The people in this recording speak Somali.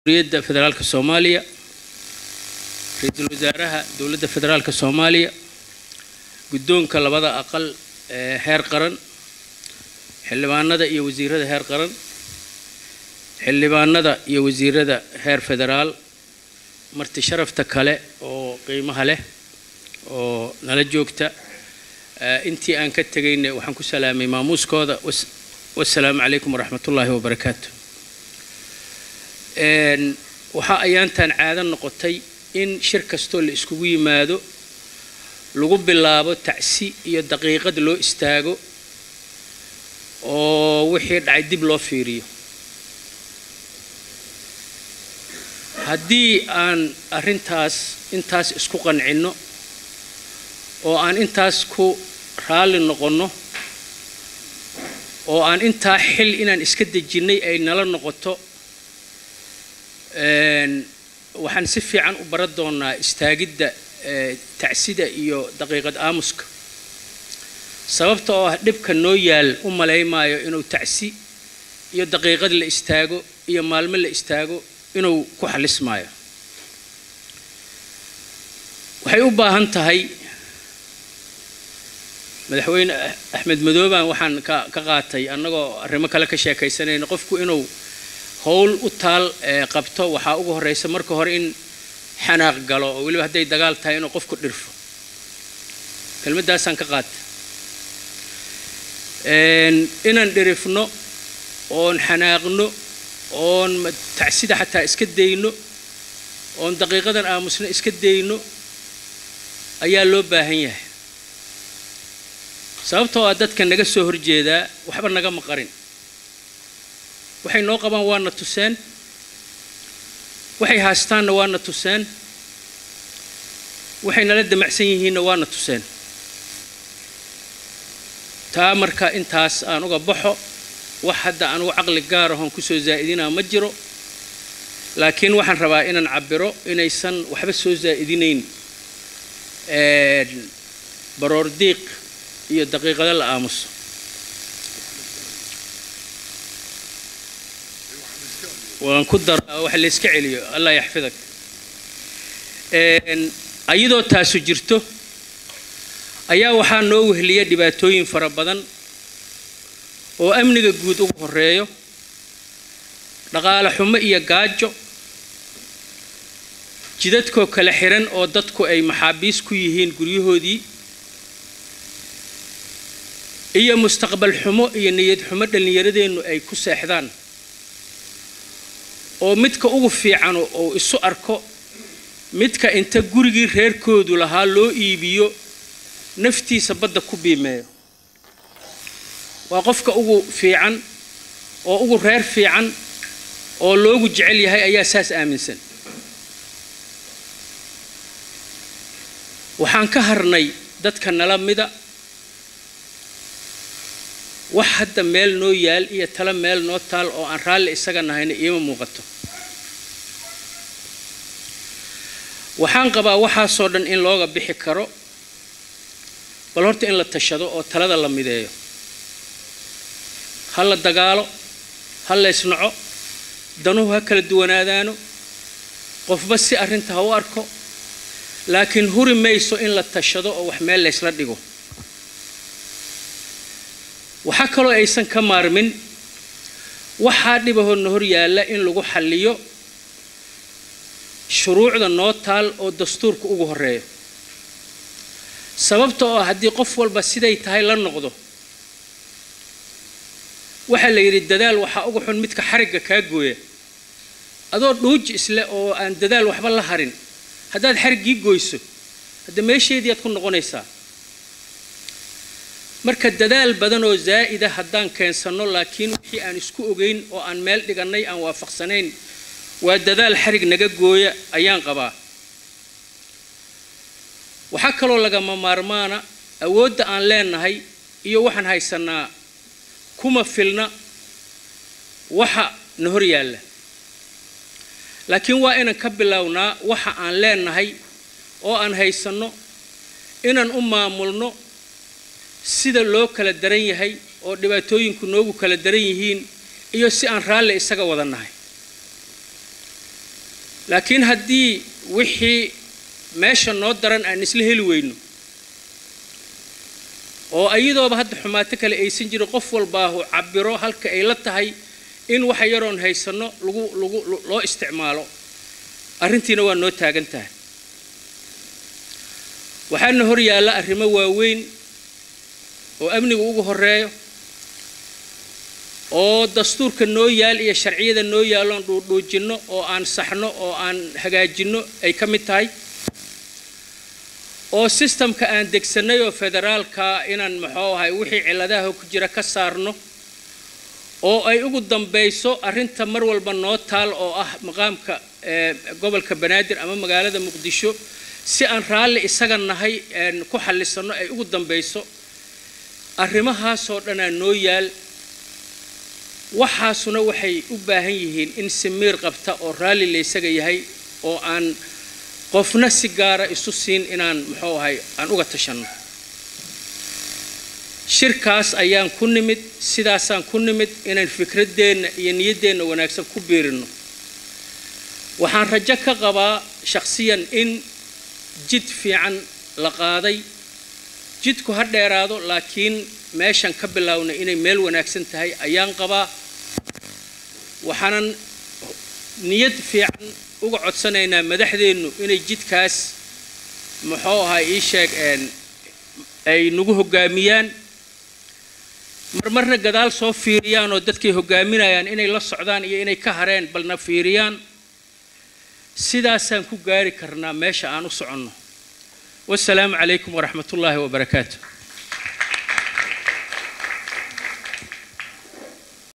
jamhuuriyadda federaalka soomaaliya ra-iisul wasaaraha dowladda federaalka soomaaliya guddoonka labada aqal ee heer qaran xildhibaanada iyo wasiirada heer qaran xildhibaanada iyo wasiirada heer federaal marti sharafta kale oo qiimaha leh oo nala joogta intii aan ka tegayna waxaan ku salaamay maamuuskooda wasalaamu calaykum waraxmatullaahi wabarakaatu waxaa ayaantan caado noqotay in shir kastoo la iskugu yimaado lagu bilaabo tacsi iyo daqiiqad loo istaago oo wixii dhacay dib loo fiiriyo haddii aan arrintaas intaas isku qancinno oo aan intaas ku raalli noqonno oo aan intaa xil inaan iska dejinnay ay nala noqoto waxaan si fiican u baran doonaa istaagidda tacsida iyo daqiiqad aamuska sababta oo ah dhibka noo yaal u malaymaayo inuu tacsi iyo daqiiqad la istaago iyo maalmo la istaago inuu ku xalismaayo waxay u baahan tahay madaxweyne axmed madooban waxaan ka ka qaatay annagoo arrimo kale ka sheekaysanayna qofku inuu howl u taal qabto waxaa ugu horreysa marka hore in xanaaq galo oo weliba hadday dagaal tahay inuu qofku dhirfo kelmaddaasaan ka qaata inaan dhirifno oon xanaaqno oon tacsida xataa iska dayno oon daqiiqadan aamusno iska dayno ayaa loo baahan yahay sababtoo ah dadka naga soo horjeedaa waxba naga maqarin waxay noo qabaan waana tuseen waxay haastaanna waana tuseen waxay nala damacsan yihiinna waana tuseen taa marka intaas aan uga baxo wax hadda anugu caqli gaar ahoon kusoo zaa'idinaa ma jiro laakiin waxaan rabaa inaan cabbiro inaysan waxba soo zaa'idinayn baroor diiq iyo daqiiqado la aamuso waan ku daraa wax layska celiyo allah yaxfidak ayadoo taasu jirto ayaa waxaa noo wehliya dhibaatooyin fara badan oo amniga guud ugu horeeyo dhaqaale xumo iyo gaajo jidadkoo kale xiran oo dadku ay maxaabiis ku yihiin guryahoodii iyo mustaqbal xumo iyo niyad xumo dhallinyaradeennu ay ku seexdaan oo midka ugu fiicano uu isu arko midka inta gurigii reerkoodu lahaa loo iibiyo naftiisa badda ku biimeeyo waa qofka ugu fiican oo ugu reer fiican oo loogu jecel yahay ayaa saas aaminsan waxaan ka harnay dadka nala mida wax hadda meel noo yaal iyo tala meel noo taal oo aan raalli isaga nahayna iima muuqato waxaan qabaa waxaasoo dhan in looga bixi karo bal horta in la tashado oo talada la mideeyo ha la dagaalo ha la ysnaco danuhu ha kala duwanaadaano qofba si arrinta ha u arko laakiin huri mayso in la tashado oo wax meel laysla dhigo waxaa kaloo aysan ka maarmin waxaa dhibahoodna hor yaalla in lagu xalliyo shuruucda noo taal oo dastuurka ugu horeeyo sababta oo haddii qof walba siday tahay la noqdo waxaa la yidhi dadaal waxaa uga xun midka xarigga kaa gooya adoo dhuuji isle oo aan dadaal waxba la harin haddaad xariggii goyso hadda meesheedii aad ku noqonaysaa marka dadaal badan oo zaa'ida haddaan keensanno laakiin wixii aan isku ogeyn oo aan meel dhigannay aan waafaqsanayn waa dadaal xarig naga gooya ayaan qabaa waxaa kaloo lagama maarmaana awoodda aan leenahay iyo waxaan haysannaa kuma filna waxa na hor yaalla laakiin waa inaan ka bilownaa waxa aan leenahay oo aan haysanno inaan u maamulno sida loo kala daran yahay oo dhibaatooyinku noogu kala daran yihiin iyo si aan raalli isaga wada nahay laakiin haddii wixii meesha noo daran aan isla heli weyno oo iyadooba hadda xumaato kale aysan jirin qof walbaahu cabiro halka ay la tahay in waxa yaroon haysanno lagu lagu loo isticmaalo arrintiina waa noo taagan tahay waxaana hor yaalla arrimo waaweyn oo amniga ugu horeeyo oo dastuurka noo yaal iyo sharciyada noo yaalloon dhuudhuujinno oo aan saxno oo aan hagaajinno ay ka mid tahay oo sistamka aan degsannay oo federaalka inaan muxuu ahay wixii cilladaha ku jira ka saarno oo ay ugu dambayso arrinta mar walba noo taal oo ah maqaamka gobolka banaadir ama magaalada muqdisho si aan raalli isaga nahay ku xallisanno ay ugu dambayso arrimahaasoo dhanaa noo yaal waxaasuna waxay u baahan yihiin in simiir qabta oo raalli laysaga yahay oo aan qofna si gaara isu siin inaan muxuu ahay aan uga tashanno shirkaas ayaan ku nimid sidaasaan ku nimid inaan fikraddeenna iyo niyaddeenna wanaagsan ku biirinno waxaan rajo ka qabaa shakhsiyan in jid fiican la qaaday jidku ha dheeraado laakiin meeshan ka bilownay inay meel wanaagsan tahay ayaan qabaa waxaanan niyad fiican uga codsanaynaa madaxdeennu inay jidkaas muxuu ahaa ii sheeg ay nagu hoggaamiyaan marmarna gadaal soo fiiriyaan oo dadkay hoggaaminayaan inay la socdaan iyo inay ka hareen balna fiiriyaan sidaasaan ku gaari karnaa meesha aan u soconno wasalaamu calaykum waraxmat ullaahi wabarakaatu